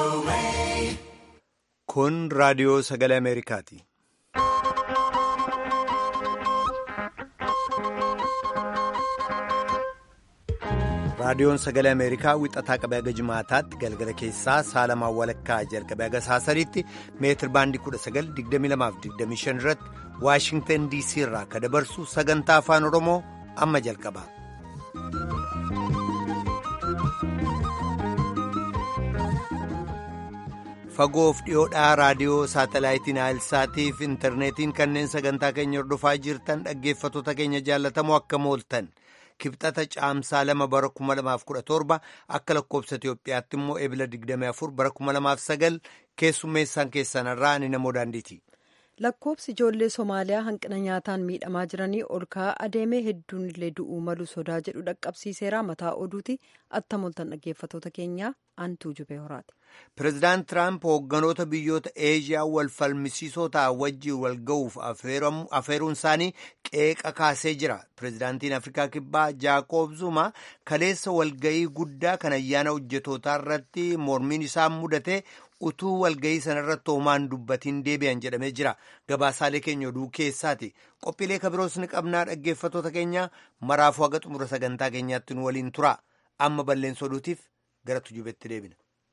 Kun raadiyoo sagalee Ameerikaati. Raadiyoon sagalee Ameerikaa wixataa qabee haga jimaataatti galgala keessaa saalamaan walakkaa jalqabee haga saasariitti meetir baandii 1922-25 irratti Waashingtan DC irraa akka dabarsu sagantaa afaan Oromoo amma jalqaba. Fagoof dhiyoodhaa raadiyoo saatalaayitiin Aayilsaatiif intarneetiin kanneen sagantaa keenya hordofaa jirtan dhaggeeffattoota keenya jaallatamoo akka mooltan. Kibxata caamsaa lama bara 2017 akka lakkoobsa Itoophiyaatti immoo eebila 24 bara 2009 keessummeessaan keessanarraa ani namoo daandiiti. Lakkoobsi ijoollee Somaaliyaa hanqina nyaataan miidhamaa jiranii ol ka'aa adeemee hedduun illee du'uu malu sodaa jedhu dhaqqabsiiseera mataa oduuti atta mooltan dhaggeeffattoota keenyaa antuu jubee horaati. Pireezidaant Tiraamp hoogganoota biyyoota Eeshiyaa wal falmisiisoo ta'an wajjiin wal ga'uuf afeeruun isaanii qeeqa kaasee jira. Pireezidaantiin Afrikaa Kibbaa Jaakoob Zuma kaleessa walga'ii guddaa kan ayyaana hojjetootaa irratti mormiin isaa mudate utuu walga'ii sanarratti hoomaan dubbatiin deebi'an jedhamee jira. Gabaasaalee keenya oduu keessaati. Qophiilee kabiroos ni qabnaa dhaggeeffattoota keenya maraafuu haga xumura sagantaa keenyaatti nu waliin tura. Amma balleessa oduutiif gara tujubetti deebina.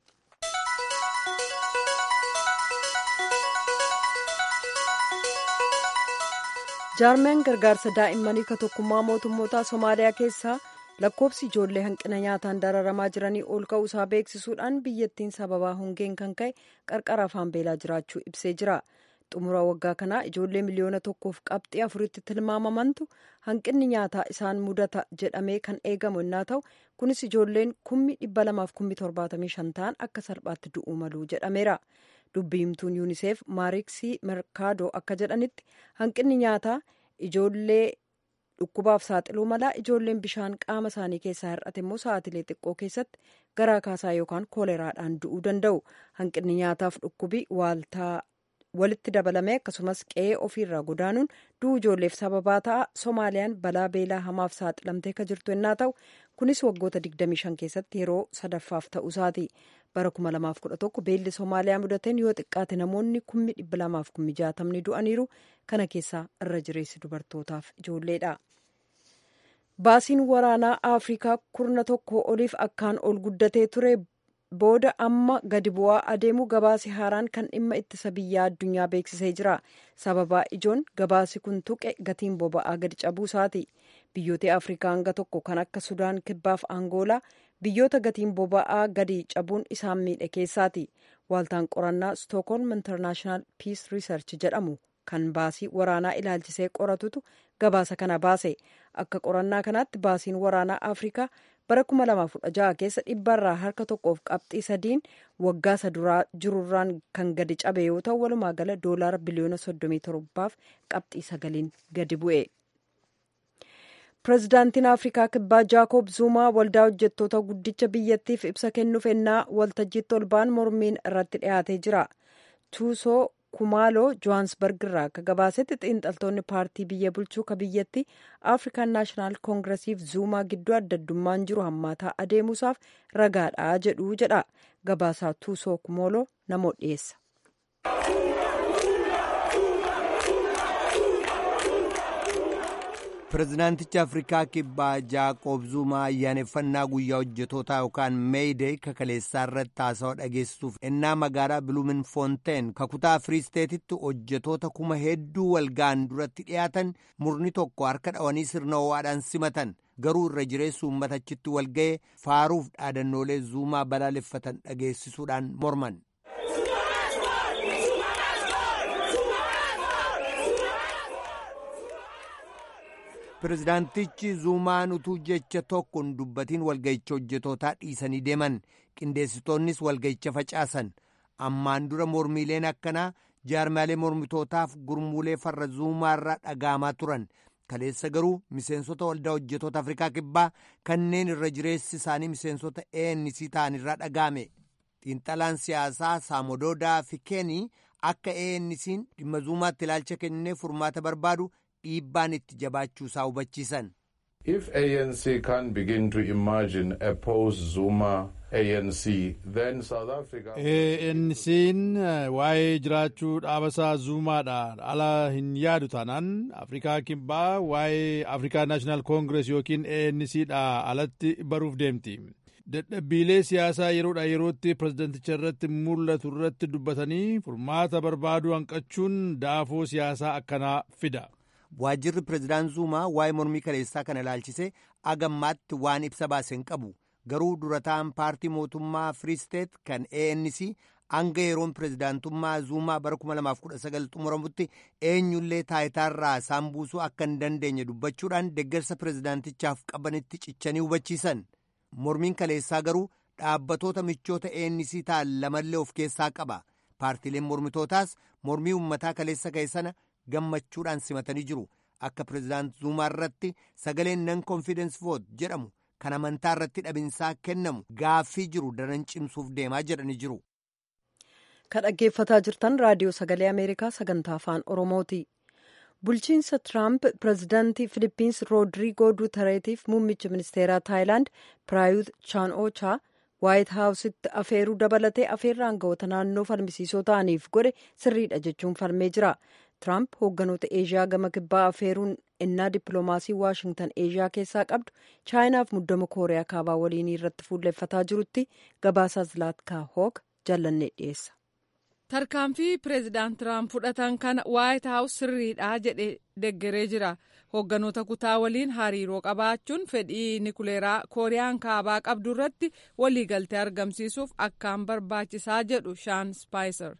jaarmeen gargaarsa daa'immanii ka tokkummaa mootummoota somaaliyaa keessaa lakkoobsi ijoollee hanqina nyaataan dararamaa jiranii ol ka'uusaa beeksisuudhaan biyyattiin sababaa hongeen kan ka'e qarqara afaan beelaa jiraachuu ibsee jira xumura waggaa kanaa ijoollee miliyoona tokkoof qabxii afuritti tilmaamamantu hanqinni nyaataa isaan mudata jedhamee kan eegamu innaa ta'u kunis ijoolleen kummi dhibba lamaaf kummi torbaatamii shan ta'an akka salphaatti du'uu malu jedhameera. dubbiimtuun yuuniseef maariksii merkaadoo akka jedhanitti hanqinni nyaataa ijoollee dhukkubaaf saaxiluu malaa ijoolleen bishaan qaama isaanii keessaa hir'ate immoo sa'aatilee xiqqoo keessatti garaa kaasaa yookaan kooleraadhaan du'uu danda'u hanqinni nyaataaf dhukkubii waaltaa walitti dabalame akkasumas qe'ee ofiirraa godaanuun du'uu ijoolleef sababaa ta'a soomaaliyaan balaa beelaa hamaaf saaxilamtee ka jirtu ennaa ta'u kunis waggoota 25 keessatti yeroo sadaffaaf ta'uusaati bara 2011 beelli soomaaliyaa mudateen yoo xiqqaate namoonni 260,000 du'aniiru kana keessaa irra jireessi dubartootaaf ijoolleedha. baasiin waraanaa afrikaa kurna tokko oliif akkaan ol guddatee ture booda amma gadi bu'aa adeemu gabaasi haaraan kan dhimma ittisa biyyaa addunyaa beeksisee jira sababaa ijoon gabaasi kun tuqe gatiin boba'aa gadi cabuu isaati biyyoota afrikaa hanga tokko kan akka sudaan kibbaaf angoolaa biyyoota gatiin boba'aa gadi cabuun isaan miidhe keessaati waaltaan qorannaa stookholm internaashinaal piis riisarch jedhamu kan baasii waraanaa ilaalchisee qoratutu gabaasa kana baase akka qorannaa kanaatti baasiin waraanaa afrikaa bara 2016 keessa dhibbarraa harka tokkoof qabxii sadiin waggaa saduraa jirurraan kan gadi cabe yoo ta'u walumaa gala doolaara biliyoona 37f qabxii sagaliin gadi bu'e. pireezidaantiin afrikaa kibbaa jaakob zuumaa waldaa hojjettoota guddicha biyyattiif ibsa kennuuf ennaa waltajjiitti ol ba'an mormiin irratti dhiyaatee jira tuusoo kumaaloo johaansbarg irraa akka gabaasetti xiinxaltoonni paartii biyya bulchuu ka biyyatti afrikaan naashinaal koongiresiif zuumaa gidduu addaddummaan jiru hammaataa adeemuusaaf ragaadha jedhu jedha gabaasaa tuusoo kumooloo namoo dhiyeessa. pireezidaantichi afrikaa kibbaa jaaqoob zuumaa ayyaaneffannaa guyyaa hojjetootaa yookaan meeyidee kakaleessaa irratti haasawaa dhageessisuuf ennaa magaalaa biluumin foonteen kakutaa firiisteetitti hojjetoota kuma hedduu walga'an duratti dhiyaatan murni tokko harka dhawanii sirna ho'aadhaan simatan garuu irra jireessu uummatachitti walga'e faaruuf dhaadannoolee zuumaa balaaleffatan dhageessisuudhaan morman. pireezidaantichi zuumaan utuu jecha tokkoon dubbatiin walga'icha hojjetootaa dhiisanii deeman qindeessitoonnis walga'icha facaasan ammaan dura mormiileen akkanaa jaarmaalee mormitootaaf gurmuulee farra zuumaarraa dhaga'amaa turan kaleessa garuu miseensota waldaa hojjetoota afrikaa kibbaa kanneen irra jireessi isaanii miseensota ANC ta'anirraa dhaga'ame xiinxalaan siyaasaa saamododaa fikeenii akka ANC'n dhimma zuumaatti ilaalcha kennee furmaata barbaadu dhiibbaan itti jabaachuu isaa hubachiisan. If ANC can begin to imagine a post-Zuma ANC, then South Africa... ANC'n waa'ee jiraachuu dhaabasaa Zuumaadhaan ala hin yaadu taanaan Afrikaa Kibbaa waa'ee Afrikaa Naashinaal Koongirees yookiin ANCdhaa alatti baruuf deemti. Dadhabbiilee siyaasaa yeroodhaa yerootti pireezidenticha irratti mul'atu irratti dubbatanii furmaata barbaaduu hanqachuun daafoo siyaasaa akkanaa fida. Waajjirri pireezidaan Zuumaa waa'ee mormii kaleessaa kana ilaalchisee agammaatti waan ibsa baase hin qabu. Garuu durataan paartii mootummaa Free State kan ANC hanga yeroon pireezidaantummaa Zuumaa bara 2019 xumuramutti eenyullee taayitaarraa isaan buusuu akka hin dandeenye dubbachuudhaan deeggarsa pireezidaantichaaf qabanitti cichanii hubachiisan. Mormiin kaleessaa garuu dhaabbatoota michoota ANC ta'an lamallee of keessaa qaba. Paartiileen mormitootaas mormii uummataa kaleessa ka'e sana gammachuudhaan simatanii jiru. Akka pireezidaant Zuumaa irratti sagaleen nan konfidensi voot jedhamu kan amantaa irratti dhabinsaa kennamu gaaffii jiru daran cimsuuf deemaa jedhanii jiru. Kan dhaggeeffataa jirtan raadiyoo sagalee Ameerikaa sagantaa afaan Oromooti. Bulchiinsa Tiraamp pireezidaantii Filippins Roodriigoo Duutareetiif muummicha ministeeraa Taayilaand Piraayut Chaan-Oochaa Waayit Haawusitti afeeruu dabalatee afeerraa aangawoota naannoo falmisiisoo ta'aniif godhe sirriidha jechuun falmee jira. Tiraamp hoogganoota Eeshiyaa gama kibbaa afeeruun ennaa dippiloomaasii Waashingtan Eeshiyaa keessaa qabdu Chaayinaaf muddama Kooriyaa kaabaa waliinii irratti fuulleffataa jirutti gabaasaa Zilaatkaa Hoog jallannee dhiyeessa. tarkaanfii pireezidaant tiraamp fudhatan kana waayit haawus sirriidha jedhe deggeree jira hoogganoota kutaa waliin hariiroo qabaachuun fedhii nikuleeraa kooriyaan kaabaa qabdu irratti waliigaltee argamsiisuuf akkaan barbaachisaa jedhu shaan spaayiser.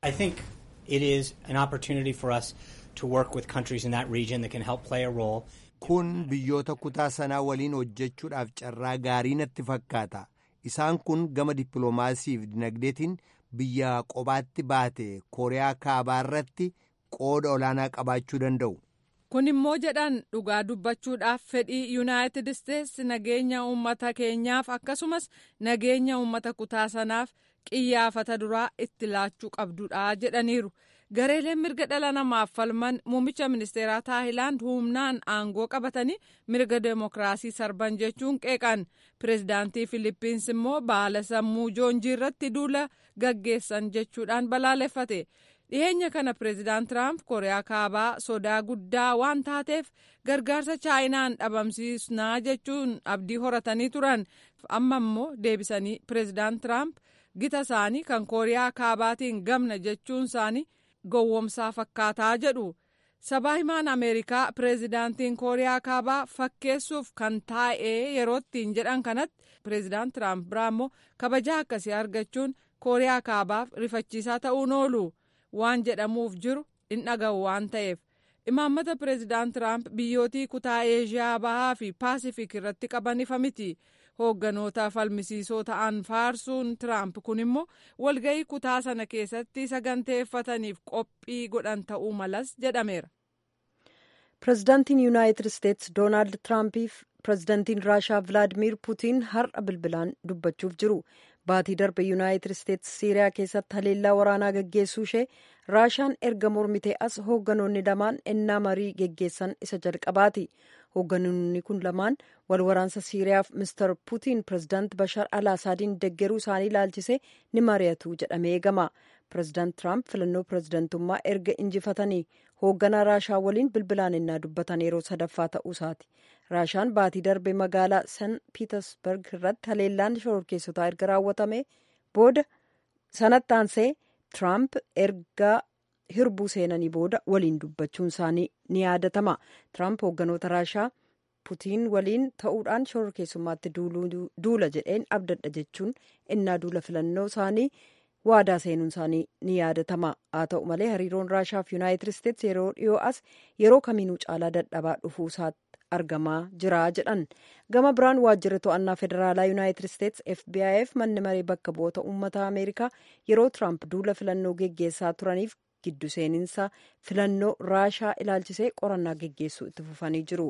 it is an opportunity for us to work with countries in that region that can help play a role. Kun biyyoota kutaa sanaa waliin hojjechuudhaaf carraa gaarii natti fakkaata. Isaan kun gama dippiloomaasii fi dinagdeetiin biyya qobaatti baate Kooriyaa kaabaa irratti qooda olaanaa qabaachuu danda'u. Kun immoo jedhan dhugaa dubbachuudhaaf fedhii Yuunaayitid Isteetsi nageenya uummata keenyaaf akkasumas nageenya uummata kutaa sanaaf qiyyaafata duraa itti laachuu qabdudha jedhaniiru. Gareeleen mirga dhala namaaf falman muummicha ministeeraa Taayilaand humnaan aangoo qabatanii mirga deemokiraasii sarban jechuun qeeqan. Pireezidaantii Filippins immoo baala sammuu joonjii irratti duula gaggeessan jechuudhaan balaaleffate. dhiyeenya kana pireezidaant tiraamp kooriyaa kaabaa sodaa guddaa waan taateef gargaarsa chaayinaan dhabamsiisnaa jechuun abdii horatanii turan amma immoo deebisanii pireezidaant tiraamp gita isaanii kan kooriyaa kaabaatiin gamna jechuun isaanii gowwomsaa fakkaataa jedhu sabaa himaan ameerikaa pireezidaantiin kooriyaa kaabaa fakkeessuuf kan taa'ee yeroottiin jedhan kanatti pireezidaant tiraamp biraa immoo kabajaa akkasii argachuun kooriyaa kaabaaf rifachiisaa ta'uun oolu. waan jedhamuuf jiru in dhaga'u waan ta'eef imaammata pireezidaant tiraamp biyyootii kutaa eeshiyaa bahaa fi paasifik irratti qaban ifa miti hoogganoota falmisiisoo ta'an faarsuun tiraamp kun immoo walga'ii kutaa sana keessatti saganteeffataniif qophii godhan ta'uu malas jedhameera. pireezidaantiin yuunaayitid isteetsi doonaald tiraampiif pireezidaantiin raashaa vilaadimiir puutiin har'a bilbilaan dubbachuuf jiru. baatii darbe yuunaayitid isteetsi siiriyaa keessatti haleellaa waraanaa geggeessuu ishee raashaan erga mormitee as hoogganoonni lamaan ennaa marii geggeessan isa jalqabaati hoogganoonni kun lamaan wal waraansa siiriyaaf mister puutiin pireezidaant bashar al asaadiin deggeruu isaanii ilaalchisee ni mari'atu jedhamee eegama pireezidaant tiraamp filannoo pireezidantummaa erga injifatanii hoogganaa raashaa waliin bilbilaan ennaa dubbatan yeroo sadaffaa ta'uu isaati. raashaan baatii darbe magaalaa san piitersberg irratti haleellaan shororkeessotaa erga raawwatame booda sanatti aansee tiraamp erga hirbuu seenanii booda waliin dubbachuun isaanii ni yaadatama tiraamp hoogganoota raashaa putiin waliin ta'uudhaan shororkeessummaatti duula jedheen abdadha jechuun innaa duula filannoo isaanii waadaa seenuun isaanii ni yaadatama haa ta'u malee hariiroon raashaa fi yuunaayitid isteetsi yeroo dhiyoo as yeroo kamiinuu caalaa dadhabaa dhufuu isaatti argamaa jira jedhan gama biraan waajjirri to'annaa federaalaa yuunaayitid isteetsi fbi'f manni maree bakka bu'oota uummata ameerikaa yeroo tiraamp duula filannoo geggeessaa turaniif giddu seeninsa filannoo raashaa ilaalchisee qorannaa geggeessuu itti fufanii jiru.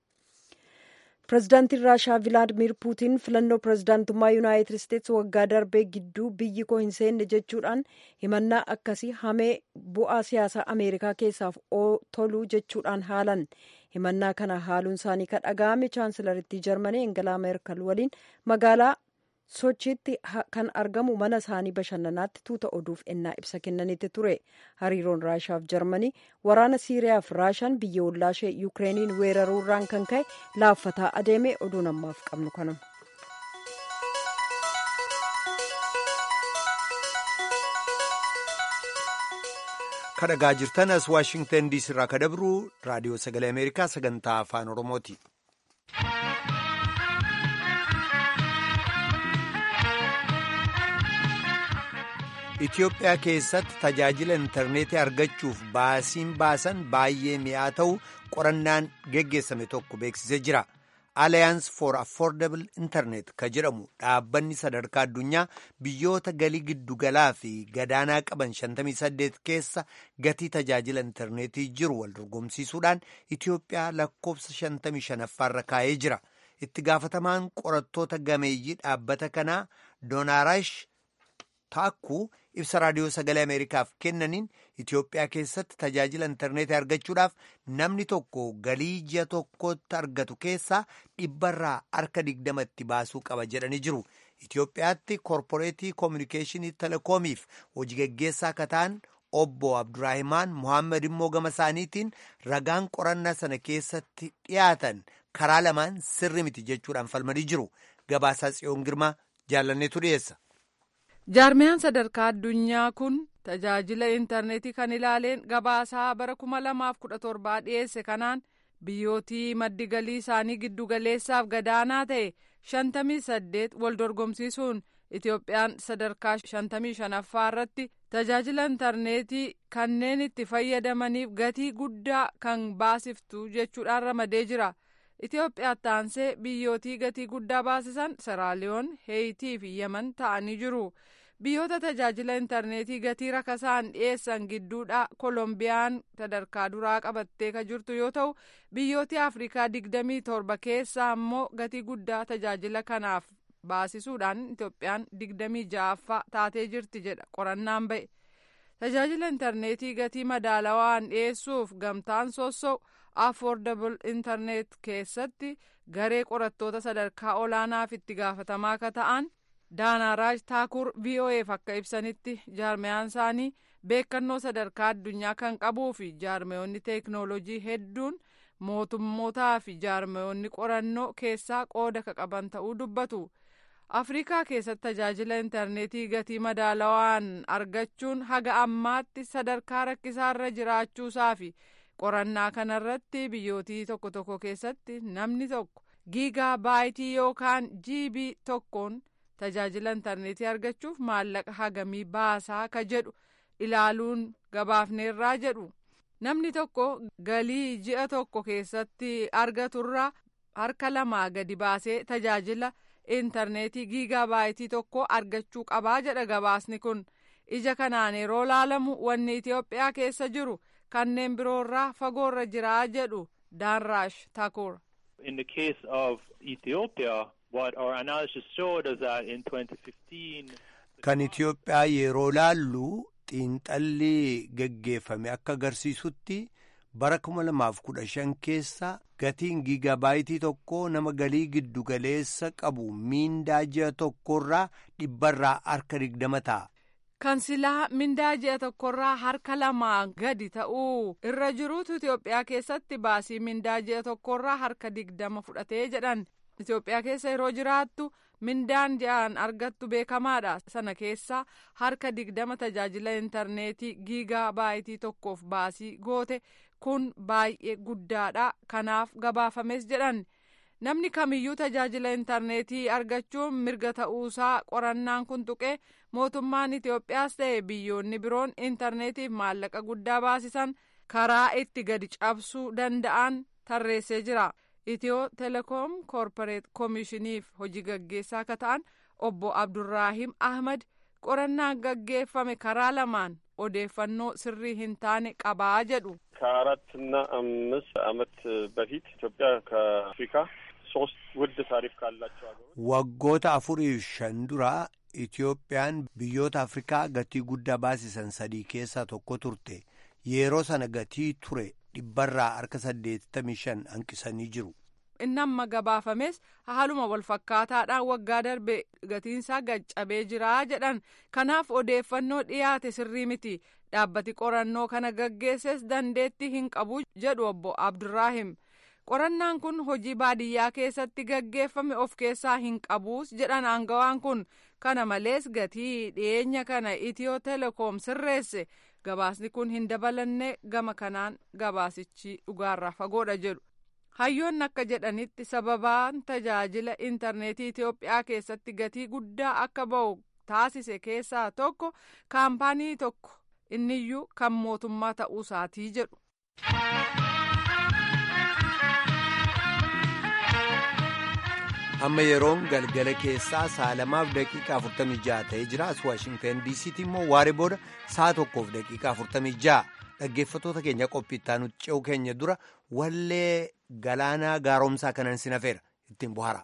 pireezidaantiin raashaa vilaadimir puutiin filannoo pireezidaantummaa yuunaayitid isteetsi waggaa darbee gidduu biyyi koo hin seenne jechuudhaan himannaa akkasii hamee bu'aa siyaasaa ameerikaa keessaaf toluu jechuudhaan haalan himannaa kana haaluun isaanii kan dhaga'ame chaansilaritti jarmanii engelaa meerkel waliin magaalaa sochiitti kan argamu mana isaanii bashannanaatti tuuta oduuf ennaa ibsa kennanitti ture hariiroon raashaaf jarmanii waraana siiriyaaf raashaan biyya ollaashee yukireeniin weeraruurraan kan ka'e laaffataa adeeme oduun ammaaf qabnu kanuma. kadhagaa jirtan as waashingtan diisii irraa ka dabru raadiyoo sagalee ameerikaa sagantaa afaan oromooti. Itoophiyaa keessatti tajaajila intarneetii argachuuf baasiin baasan baay'ee mi'aa ta'u qorannaan geggeessame tokko beeksisee jira. Alliance for Affordable Internet ka jedhamu dhaabbanni sadarkaa addunyaa biyyoota galii giddugalaa fi gadaanaa qaban 58 keessa gatii tajaajila intarneetii jiru wal dorgomsiisuudhaan Itoophiyaa lakkoofsa 55ffaarra kaa'ee jira. Itti gaafatamaan qorattoota gameeyyii dhaabbata kanaa Doonaarash Taakkuu ibsa raadiyoo sagalee Ameerikaaf kennaniin Itoophiyaa keessatti tajaajila intarneetii argachuudhaaf namni tokko galii ji'a tokkotti argatu keessaa dhibbarraa harka digdamatti baasuu qaba jedhanii jiru. Itoophiyaatti koorporeetii koominikeeshinii telekoomiif hojii geggeessaa akka ta'an obbo Abduraahimaan Mohaammed immoo gama isaaniitiin ragaan qorannaa sana keessatti dhiyaatan karaa lamaan sirri miti jechuudhaan falmanii jiru. Gabaasaa Tsiyoon Girmaa jaalanneetu dhiyeessa. jaarmiyaan sadarkaa addunyaa kun tajaajila intarneetii kan ilaaleen gabaasaa bara kuma lamaaf kudha torbaa dhiyeesse kanaan biyyootii maddi galii isaanii giddugaleessaaf gadaanaa ta'e shantamii saddeet wal dorgomsiisuun itoophiyaan sadarkaa shantamii shanaffaa irratti tajaajila intarneetii kanneen itti fayyadamaniif gatii guddaa kan baasiftu jechuudhaan ramadee jira. Itoophiyaatti aansee biyyootii gatii guddaa baasisan Seraaliyoon, Heeyitii fi Yemen ta'anii jiru. Biyyoota tajaajila intarneetii gatii rakasaan dhiyeessan gidduudha Kolombiyaan sadarkaa duraa qabattee kan jirtu yoo ta'u, biyyooti Afrikaa digdamii torba keessaa immoo gatii guddaa tajaajila kanaaf baasisuudhaan Itoophiyaan digdamii ja'affaa taatee jirti jedha qorannaan ba'e. Tajaajila intarneetii gatii madaalawaan dhiyeessuuf gamtaan sossa'u affordable internet keessatti garee qorattoota sadarkaa olaanaaf itti gaafatamaa akka ta'an daanaaraaj taakur vo'eef akka ibsanitti jaarmiyaan isaanii beekannoo sadarkaa addunyaa kan qabuu fi jaarmiyoonni teeknoolojii hedduun mootummootaa fi jaarmiyoonni qorannoo keessaa qooda ka qaban ta'uu dubbatu. afrikaa keessatti tajaajila intarneetii gatii madaalawaan argachuun haga ammaatti sadarkaa rakkisaarra jiraachuusaa fi qorannaa kanarratti biyyootii tokko tokko keessatti namni tokko giigaa baayitii yookaan jiibii tokkoon tajaajila intarneetii argachuuf maallaqa hagamii baasaa ka jedhu ilaaluun gabaafneerraa jedhu namni tokko galii ji'a tokko keessatti argaturraa harka lamaa gadi baasee tajaajila intarneetii giigaa baayitii tokko argachuu qabaa jedha gabaasni kun ija kanaan yeroo laalamu wanni itiyoophiyaa keessa jiru kanneen biroorraa fagoorra jiraa jedhu daanraash takur. In the case of Ethiopia, what our analysis showed is that in 2015. Kan Itiyoophiyaa yeroo laallu xiinxalli geggeeffame akka agarsiisutti bara 2015 keessa gatiin giigabaayitii tokko nama galii giddugaleessa qabu miindaa ji'a tokkorraa dhibbarraa harka digdama ta'a. Kan silaa mindaa ji'a tokkorraa harka lamaa gadi ta'uu irra jiruutu Itoophiyaa keessatti baasii mindaa ji'a tokkorraa harka digdama fudhatee jedhan. Itoophiyaa keessa yeroo jiraattu mindaan ji'aan argattu beekamaadha. Sana keessa harka digdama tajaajila intarneetii giigaa baayitii tokkoof baasii goote kun baay'ee guddaadha. Kanaaf gabaafames jedhan. Namni kamiyyuu tajaajila intarneetii argachuun mirga ta'uusaa qorannaan kun tuqee mootummaan Itoophiyaas ta'e biyyoonni biroon intarneetiif maallaqa guddaa baasisan karaa itti gadi cabsuu danda'an tarreessee jira. Itiyoo telekoom koorporeet koomishiniif hojii gaggeessaa akka ta'an obbo Abdurraahim Ahmad qorannaan gaggeeffame karaa lamaan odeeffannoo sirrii hin taane qabaa jedhu. ከአራትና አምስት ዓመት በፊት ኢትዮጵያ ከአፍሪካ ሶስት ውድ ታሪፍ ካላቸው ሀገሮች waggoota afuriif shan dura Itiyoophiyaan biyyoota Afrikaa gatii guddaa baasisan sadii keessaa tokko turte. Yeroo sana gatii ture dhibbarraa harka 85 hanqisanii jiru. inni amma gabaafames haaluma walfakkaataadhaan waggaa darbe gatiinsaa gaccabee jira jedhan kanaaf odeeffannoo dhiyaate sirrii miti dhaabbati qorannoo kana gaggeesses dandeettii hin qabu jedhu obbo abdurraahim qorannaan kun hojii baadiyyaa keessatti gaggeeffame of keessaa hin qabuus jedhan aangawaan kun kana malees gatii dhiyeenya kana itiyoo telekoom sirreesse gabaasni kun hin dabalanne gama kanaan gabaasichi dhugaarraa fagoodha jedhu. hayyoonni akka jedhanitti sababaan tajaajila intarneetii Itoophiyaa keessatti gatii guddaa akka ba'u taasise keessaa tokko kaampaanii tokko inniyyuu kan mootummaa ta'uu isaatii jedhu. amma yeroon galgala keessaa sa'a lamaaf daqiiqaa 46 ta'ee jira as waashingtan diisiitti immoo waaree booda sa'a tokkoof daqiiqaa 46 dhaggeeffatoota keenya qophiittaa nuti ce'u keenya dura wallee galaanaa gaaromsaa kanan sinafeera ittiin bohaara.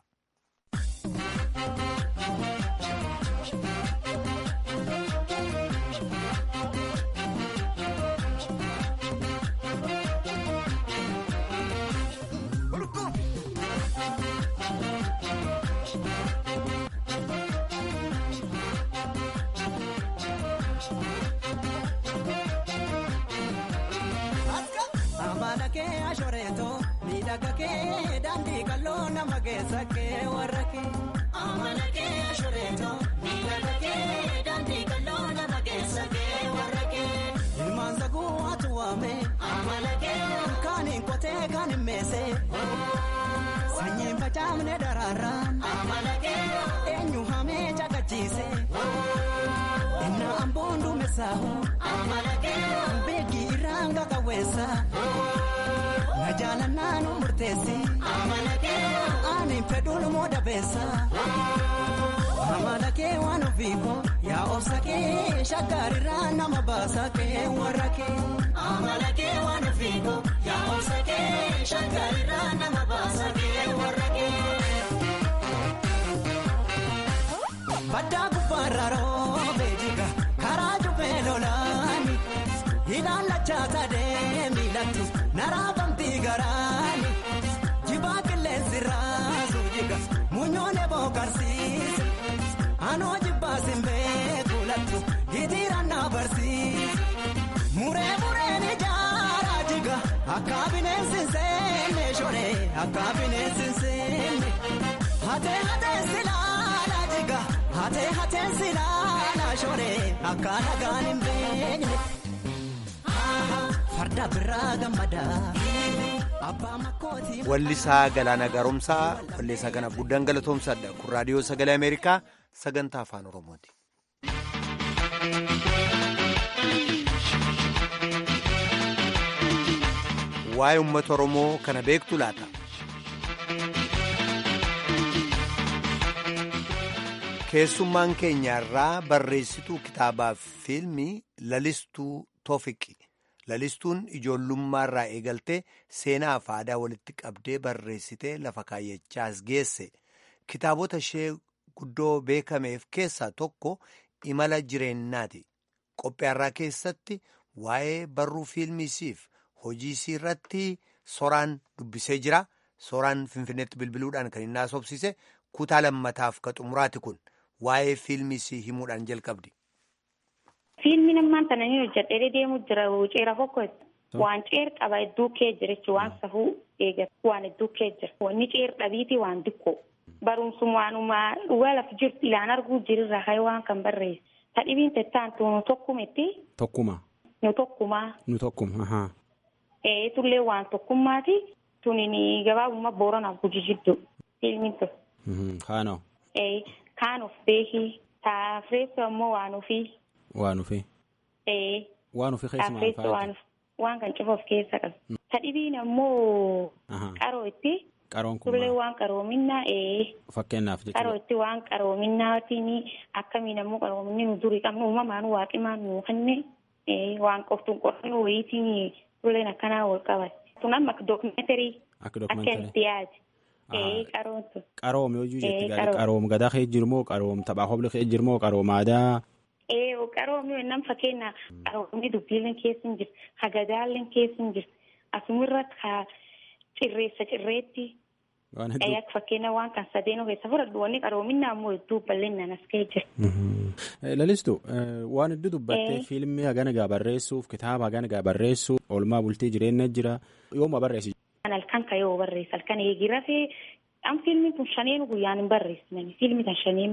miidhaga kee daandii qal'oo nama keessa kee warra kee. Amala kee ashureeto miidhaga kee daandii qal'oo nama keessa kee warra kee. Ilmaan saguu atu waame. Amala kee. Kaaniin qotee kaaniin meesee. Sanyiin facaafne daraaraan. Amala kee. Eenyu hamee caqachiise. Inna amboon duumessaahu. Amala kee. Beekii irraan gagawweessa. Na jaalannaa nu murteessi. Amala kee. Ani fedhuun moo dabeessa. Amala kee waan ofiiko. Yaa obsa kee shakkaarirraa nama baasa kee warra kee. Amala kee waan ofiiko. Yaa obsa kee shakkaarirraa nama baasa kee warra kee. Baddaa gubbaarra roobee jiga karaa jubbee lolaani. Ilaalachaa sadee miilatti naraafamti garaani. Jibaa qilleensi raasu jiga muunyoonee bookarsiise. Anoo jibbaa simbee kuulattu hitiiraan na barsiise. Muree mureen ijaaraa jiga akka bineensi seenne shoree akka bineensi seenne. Hatee hatee silaala jiga hatee hatee silaala shoree akka nagaan hin beekne. Farda biraa gammadaa. Wallisaa Galaana Gaaromsaa walleessaa kanaaf guddaan galatoomsaadha. Kun raadiyoo sagalee Ameerikaa sagantaa afaan Oromooti. Waa'ee uummata Oromoo kana beektu laata? Keessummaan keenyarraa barreessituu kitaabaaf fiilmii Lalistuu Toofiqi. Lalistuun ijoollummaarraa eegaltee seenaa fi aadaa walitti qabdee barreessitee lafa kaayyachaas geesse. Kitaabota ishee guddoo beekameef keessaa tokko imala jireenyaati. Qophiyaarraa keessatti waa'ee barruu fiilmisiif hojii isii irratti soraan dubbisee jira. Soraan Finfinneetti bilbiluudhaan kan inni haasofsise kutaa lammataaf ka xumuraati kun waa'ee fiilmisii himuudhaan jalqabdi. Fiilmiin ammaan kana ni hojjedhee deemu jira ceera tokko waan ceer qaba hedduu kee jira jechuun waan safuu eegatu waan hedduu kee jira. Wanni ceer dhabiiti waan xiqqoo barumsuma waanuma dhugaa lafa jirtu ilaan arguu jirirraa ka'ee waan kan barreesse. Tadhibiin tettaan nu tokkumetti. Tokkuma. Nu tokkumaa. Nu tokkuma. Ee tullee waan tokkummaati tunin gabaabummaa booranaaf guji jiddu fiilmiin tokko. Kaanoo. Ee kaan of beekii taafireessu ammoo waan ofii. Waan ofii. Ee. Waan ofii keessa maal faayada? Waan kan cufa of keessa qabu. Tadhibiin ammoo. Qaroo itti. Qaroon kun Tullee waan qaroominaa ee. Fakkeenyaaf jechuudha. Qaroo itti waan qaroominaatiin akkamiin ammoo qaroominni nu durii qabnu uumamaan waaqimaan nu kenne waan qoftuun qorannoo wayiitiin tulleen akkanaa wal qabate. Tun amma dookumeentarii. Akka dookumeentarii. Akka dhiyaate. Ee qaroon tun. Qaroom yoo jetti qaroom gadaa kee jirmoo qaroom taphaa hobla kee jirmoo qaroom aadaa. Ee qaroomni nam fakkeenya qaroomni dubbiileen keessa hin jirtu hagadaalleen keessa hin jirtu asumirra ka cirreessa cirreetti. Akka fakkeenya waan kan sadeenuu keessa fudhadhu wanni qaroominaa immoo hedduu bal'inaan as ga'ee jira. Lalistu waan hedduu dubbattee fiilmii hagana gaa barreessuuf kitaaba hagana gaa barreessuuf oolmaa bultii jireenya jira yooma barreessi. Halkan ka yoo barreessa halkan eegi rafee an fiilmiin kun shaneenu guyyaan hin barreessinani fiilmi kan shaneenu.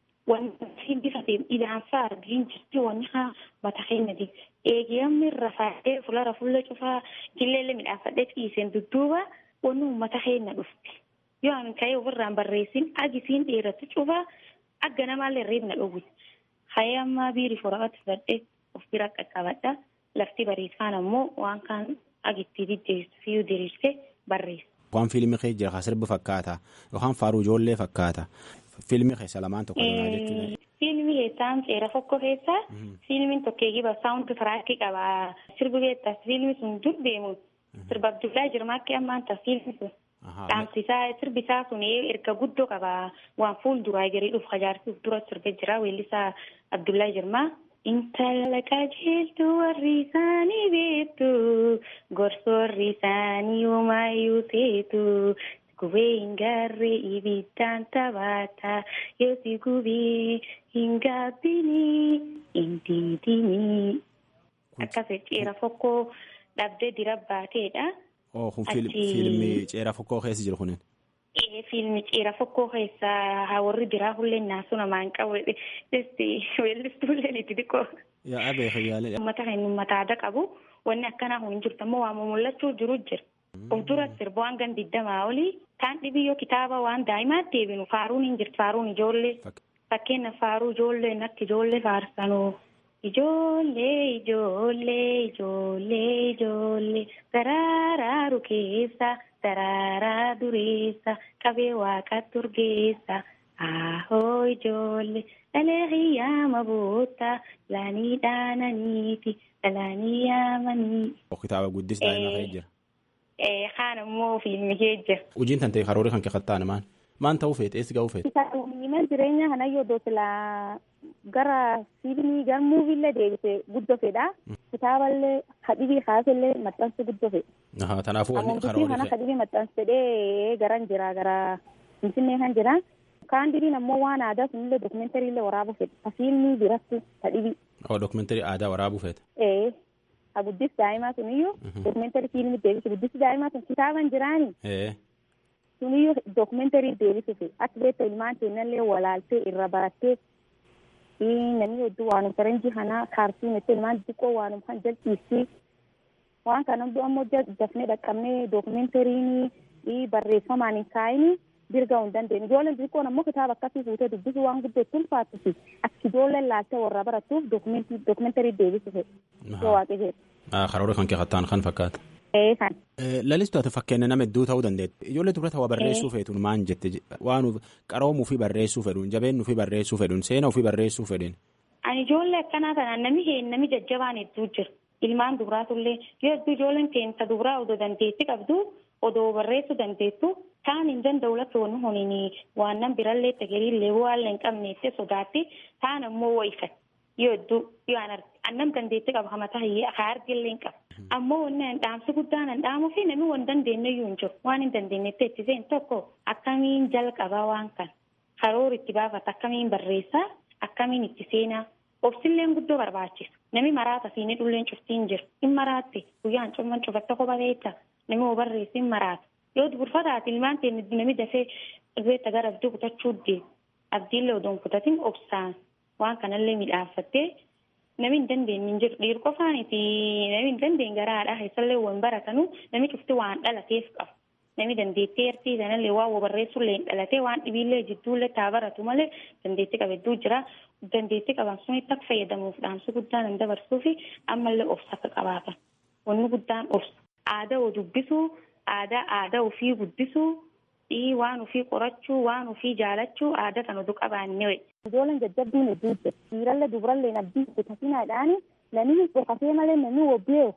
Wanti bifa idaansaa argiin jirti wanni haa mata keenyati. Eegiramni rafaadhee fulara fuula cufaa jilleellee midhaafadhee ciiseen dudduuba wanni uummata keenya dhufti. Yoo ani ka'ee ofirraan barreessin agisiin dheeratu cufaa akka namaallee reebna dhowwi. Hayee ammaa biiri foraatti fudhadhee of bira qaqqabadha. Lafti bariisaan ammoo waan kaan agitti diddeessu fiyyuu diriirsee barreessa. Waan fiilmii kee jira sirbi fakkaata yookaan faaruu ijoollee fakkaata. Fiilmii keessa lamaan tokko deemaa jechuudha. Fiilmii keessaan seera tokko keessa fiilmiin tokkeeyyii saawundi tiraakii qaba. Sirbi beektas fiilmi sun dur deemu sirba Abdullaa Jirmaakki ammaan ta'a fiilmi sun. Dhaamsisaa sirbi isaa sun erga guddoo qaba. Waan fuulduraa jirii dhufu hajaarsi dura sirbe jira weellisaa Abdullaa Jirmaa. Intala qajeeltuu warri isaanii beektu gorsa warri isaanii homaayyuu seetu. Gubee hin gaarree ibiddaan taphaata yoo si gubee hin gaabbinii hin diidinii. Akkasii ceera fokkoo dhabdee dira baateedha. Oh kun fiilmii ceera fokkoo keessa jiru kunin. Ee fiilmi ceera fokkoo keessa warri biraa hullee naasu namaan qabu weellistuullee itti xiqqoo. Yaa beeku yaalee. Uummata kan uummata aadaa qabu wanni akkanaa kun hin jirtu ammoo waan mul'achuu jiru jira. Of dura sirba waan gan digdamaa olii kaan dhibiyyoo kitaaba waan daa'imaatti deebinu faaruun hin jirtu faaruun ijoollee. Fakkeenyaaf faaruu ijoollee akka ijoollee faarsanuu. Ijoollee ijoollee ijoollee ijoollee daraaraa keessa daraaraa dureessa qabee waaqa turgeessa ahoo ijoollee dhalee hiyyaama boota laanii dhaananiiti dhalaanii yaamanii. Kitaaba guddis daa'ima kee jira. Kaan immoo fiilmi kee jira. Hojiin tantee karoora kan keekattaan maan maan ta'uu feete eessi ga'uu feete. Mana jireenya kana yoo silaa gara fiilmii gara muuviillee deebisee guddoo fedha. Kitaaballee hadhibii kaasellee maxxansu guddoo fedha. Kanaafuu wanni karoora kana hadhibii maxxansedhee garan jira gara finfinnee kan jira. Kaan diriin ammoo waan aadaa sunillee dookumentarii waraabuu fedha. Fiilmii biratti hadhibii. Oo dookumentarii aadaa waraabuu feeta. Ee. Ha guddis daa'imaa suniyyuu dookumentarii fiilmii deebisu guddisi daa'imaa sun kitaaban jiraani. Ee. Suniyyuu dookumentarii deebisuuf akka beektu ilmaan keenyallee walaaltee irra barattee namni hedduu waanum faranjii kanaa kaartuun itti ilmaan xixiqqoo waanum kan jalchiisii waan kana hunduu ammoo dafnee dhaqqabnee dookumentarii barreeffamaan hin kaa'ini dirga hin dandeenye ijoolleen xixiqqoon ammoo kitaaba akkasii fuutee dubbisuu waan guddoo itti ulfaatufi akka ijoolleen laaltee warra baratuuf dookumentarii deebisuuf yoo waaqe jedhe. Karoora kan keekattaan kan fakkaata. Eesan. Lalistu ati fakkeenya nama hedduu ta'uu dandeetti. Ijoollee dubara ta'uu barreessuu feetuun maan jette waan qaroomuu fi barreessuu fedhuun jabeenuu fi barreessuu fedhuun seenaa fi barreessuu fedhuun. Ani ijoollee akkanaa kanaan namni heen namni jajjabaan hedduu jira. Ilmaan dubaraatullee yoo hedduu ijoolleen keessa dubaraa odoo dandeetti qabdu odoo barreessuu dandeettu taan hin danda'u lafa wanni honiin waan nan birallee tagariillee waan hin qabneetti sodaatti taan ammoo wayifa yoo hedduu yoo an annam dandeetti qaba hamataa haa argillee hin qaba. ammoo wanni dhaamsi guddaan an dhaamuu fi namni waan dandeenye iyyuu hin jiru waan hin dandeenyetti itti seen tokko akkamiin jalqabaa waan kan karoora itti baafata akkamiin barreessaa akkamiin itti seenaa obsilleen guddoo barbaachisa namni maraata siinii dhulleen cuftiin jira hin maraatte guyyaan cumman cufatta kopha beekta namni oo barreessi hin maraata yoo burfataati ilmaan ta'e namni dafee beekta gara abdii kutachuu deemu abdiillee odoon kutatin obsaan waan kanallee midhaaffattee namni hin dandeenye hin jiru dhiiru qofaaniti namni hin dandeenye gara haadhaa keessallee waan baratanu namni cufti waan dhalateef qabu namni dandeettee ertii sanallee waan barreessullee hin dhalatee waan dhibiillee jidduullee taa baratu malee dandeettii qabedduu jira dandeettii qaban sunitti akka fayyadamuuf dhaamsi guddaan hin dabarsuu fi ammallee obsa akka qabaatan wanni guddaan obsa aadaa oo dubbisuu aadaa aadaa ofii guddisuu waan ofii qorachuu waan ofii jaalachuu aadaa kan oduu qabaannee Ijoolleen jajjabduun hedduu jira. Dhiirallee dubarallee abdii bitatinaadhaan namni dhokatee malee namni wobbeewu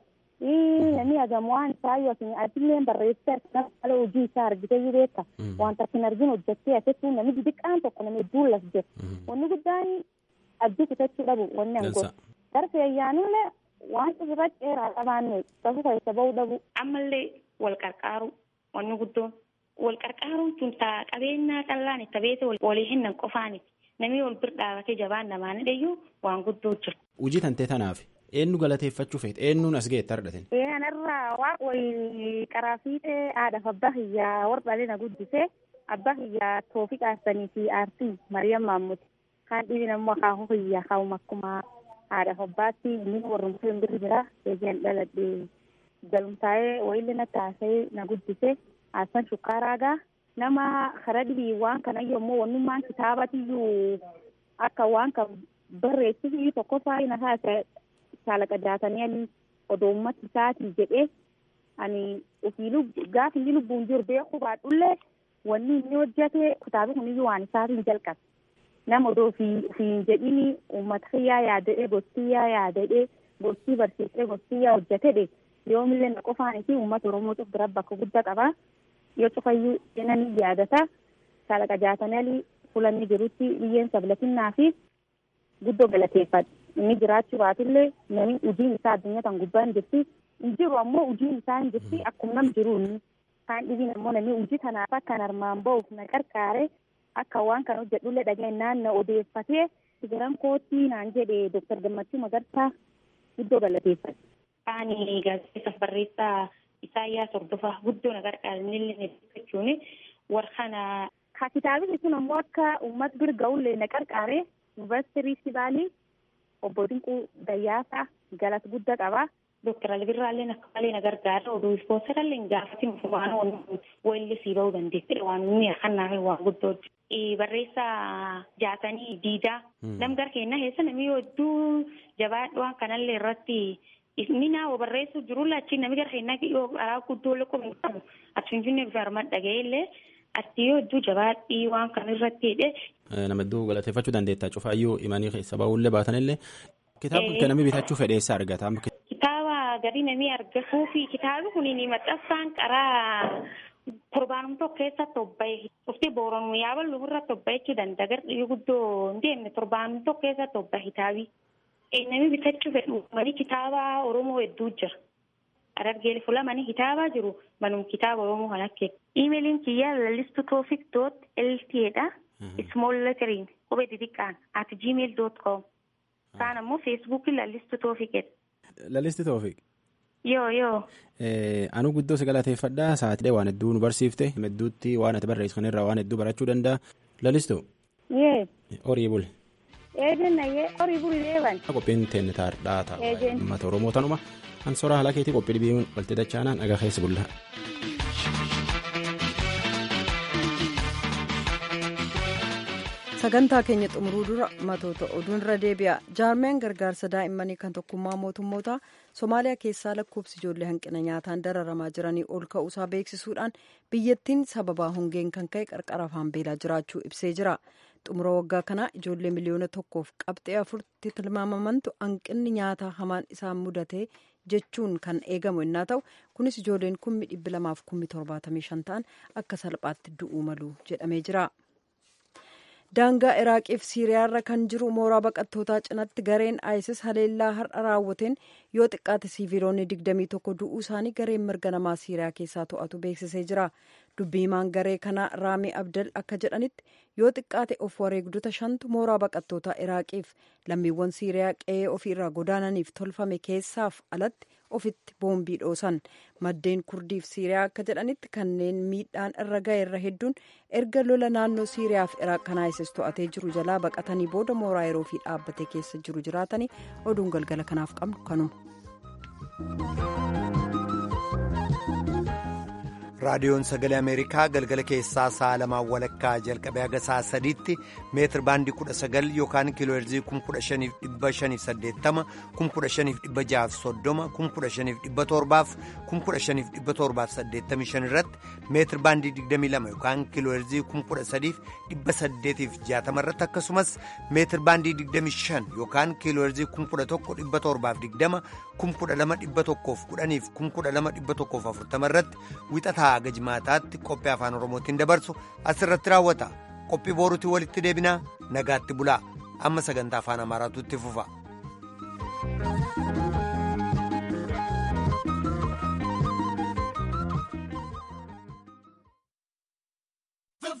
namni agamu waan isaayyuu asin adillee barreessee nama haala hojii isaa argitee yoo beeka wanta asin argin hojjettee asettuu namni xixiqqaan tokko namni hedduun las jira. Wanni guddaan abdii kutachuu dhabu wanni an godhu. Darbe ayyaanullee waan irratti dheeraa qabaanne safu keessa bahuu dhabu. Ammallee wal qarqaaru wanni guddoon wal qarqaaruun tun taa qabeenyaa callaan itti beete walii hinnan qofaaniti. Namni wal bir dhaabatee jabaan namaan hidhayyuu waan guddoo jira. Hojii tantee tanaaf eenyu galateeffachuu feete eenyuun as ga'etti argatin. Kanarraa waan wayii qaraa fiixee haadhaaf abbaa kiyyaa warra na guddisee abbaa kiyyaa toofii qaarsanii fi aartii Mariyaam Maammuti. Kaan dhibin ammoo akaakuu kiyyaa kaa'uma akkuma haadhaaf abbaatti inni warrumsee hin birri jira eegaan dhaladhee galumtaa'ee wayillee na taasee na guddisee Hassan Shukkaaraagaa nama karaa dhibii waan kana yommuu wannummaan kitaabatiyyuu akka waan kan barreessisiyyuu tokkoffaa na taasise shaalaqa jaatanii ani odoo ummati isaatii jedhee ani ofii gaafa inni lubbuun jiru beeku baadhullee wanni inni hojjete kitaaba kuniyyuu waan isaatiin jalqabe. Nama odoo ofii jedhini uummata kiyyaa yaadadhee gostii yaadadhee gostii barsiisee gostii hojjetedhe yoomillee na qofaanii fi uummata Oromoo cuf bira bakka guddaa qaba. Yoo cufayyuu jenanii yaadata shaalaqa jaatanii fulanni jirutti biyyeen sablatinaa fi guddoo galateeffadha. Inni jiraachuu baatullee namni hojiin isaa addunyaa kan gubbaa hin jirti. Hin jiru ammoo hojiin isaa hin jirti akkuma nam jiru inni. Kaan dhibiin ammoo namni hojii kanaaf akkan armaan ba'uuf na qarqaare akka waan kan hojjedhullee dhageenyaan na odeeffatee sigaran kootii naan jedhe Dooktar Gammachuu Magarsaa guddoo galateeffadha. Ani gaazexeessaaf barreessaa Isaayyaas Hordofaa guddoo na qarqaaranillee jechuun warra kana. Kitaabni kun ammoo akka uummata bira ga'ullee na qarqaare yuunivarsiitii Riifti obbo Dinquu Dayyaasaa galata guddaa qaba. Dooktar Albirraallee akka malee na gargaara. Oduu ispoonsarallee gaafatti waan wayillee sii bahuu dandeessudha. Waan inni akkanaa waan guddoo barreessaa jaatanii diidaa. Nam gara keenyaa keessa namni hedduu jabaadhu waan kanallee irratti inni naa barreessu jirulla achi namni gara keenyaa yoo karaa guddoo loqomu qabu ati finfinnee bifa armaan dhaga'eellee ati yoo hedduu jabaadhii waan kana irratti hidhe. Nama hedduu galateeffachuu dandeetta. Cufaayyuu imanii keessa bahullee baatanillee kitaaba kan namni bitachuu fedheessa argata. Kitaaba gadi namni argatuu fi kitaabni kun maxxansaan qaraa torbaanum tokko keessatti obbaye. Dhufti booranuu yaaballu irratti obbaye jechuu danda'a. Gardiyyu guddoo hin deemne torbaanum tokko keessatti obbaye kitaabi. Namni bitachuu fedhu mani kitaaba Oromoo hedduu jira. Arargee fulamanii kitaabaa jiru manum kitaaba Oromoo kan akka. Iimeeliin kiyyaa lallistu toofik doot ltdha. Small lettering qubee xixiqqaan at gmail dot com. Kaan ammoo feesbuukii lallistu toofikidha. Lallisti toofik. Yoo yoo. Anuu guddoo si galateeffadhaa sa'aatilee waan hedduu nu barsiifte hedduutti waan ati barreessu kanarraa waan hedduu barachuu danda'a. Lallistu. Yee. Horii buli. Eejenna yee horii buli deeban. Qophiin teenne taardhaa ta'a. Uummata Oromoo tanuma. An soraa haala keetii qophii dhibiin walti dachaanaan dhagaa keessa bullaa. sagantaa keenya xumuruu dura matoota oduun irra deebi'a jaarmeen gargaarsa daa'immanii kan tokkummaa mootummoota somaaliyaa keessaa lakkoofsi ijoollee hanqina nyaataan dararamaa jiranii ol ka'uusaa beeksisuudhaan biyyattiin sababaa hongeen kan ka'e qarqara afaan beelaa jiraachuu ibsee jira xumura waggaa kanaa ijoollee miliyoona tokkoof qabxee afurtti tilmaamamantu hanqinni nyaataa hamaan isaan mudate jechuun kan eegamu innaa ta'u kunis ijoolleen kummi dhibbi lamaaf kummi torbaatamii shan ta'an akka salphaatti du'uu malu jedhamee jira. daangaa iraaqiif siiriyaarra kan jiru mooraa baqattootaa cinatti gareen isis haleellaa har'a raawwateen yoo xiqqaate siiviloonni 21 du'uu isaanii gareen mirga namaa siiriyaa keessaa to'atu beeksisee jira dubbii himaan garee kanaa raamii abdal akka jedhanitti yoo xiqqaate of wareegdota shantu mooraa baqattootaa iraaqiif lammiiwwan siiriyaa qe'ee ofiirraa godaananiif tolfame keessaaf alatti ofitti boombii dhoosan maddeen kurdiif siiriyaa akka jedhanitti kanneen miidhaan irra ga'e irra hedduun erga lola naannoo siiriyaa fi iraaq kan isis to'atee jiru jalaa baqatanii booda mooraa yeroo fi dhaabbatee keessa jiru jiraatanii oduun galgala kanaaf qabnu kanuma. raadiyoon sagalee ameerikaa galgala keessaa sa'a lamaan walakkaa jalqabee haga sa'a sadiitti meetir baandii kudha sagal yookaan kiilooherzii kun kudha shaniif dhibba shaniif saddeettama kun kudha shaniif dhibba jahaaf soddoma kun kudha shaniif dhibba torbaaf kun kudha shaniif dhibba torbaaf saddeettamii shan irratti meetir baandii digdamii lama yookaan kiilooherzii kun kudha sadiif dhibba saddeetiif jaatama irratti akkasumas meetir baandii digdamii shan yookaan kiilooherzii kun kudha tokko dhibba torbaaf digdama kun kudha lama dhibba tokkoof kudhaniif kun kudha lama dhibba tokkoof afurtama irratti wixataa haga jimaataatti qophii afaan oromootiin dabarsu asirratti raawwata qophii booruutiin walitti deebinaa nagaatti bulaa amma sagantaa afaan amaaraatu itti fufa.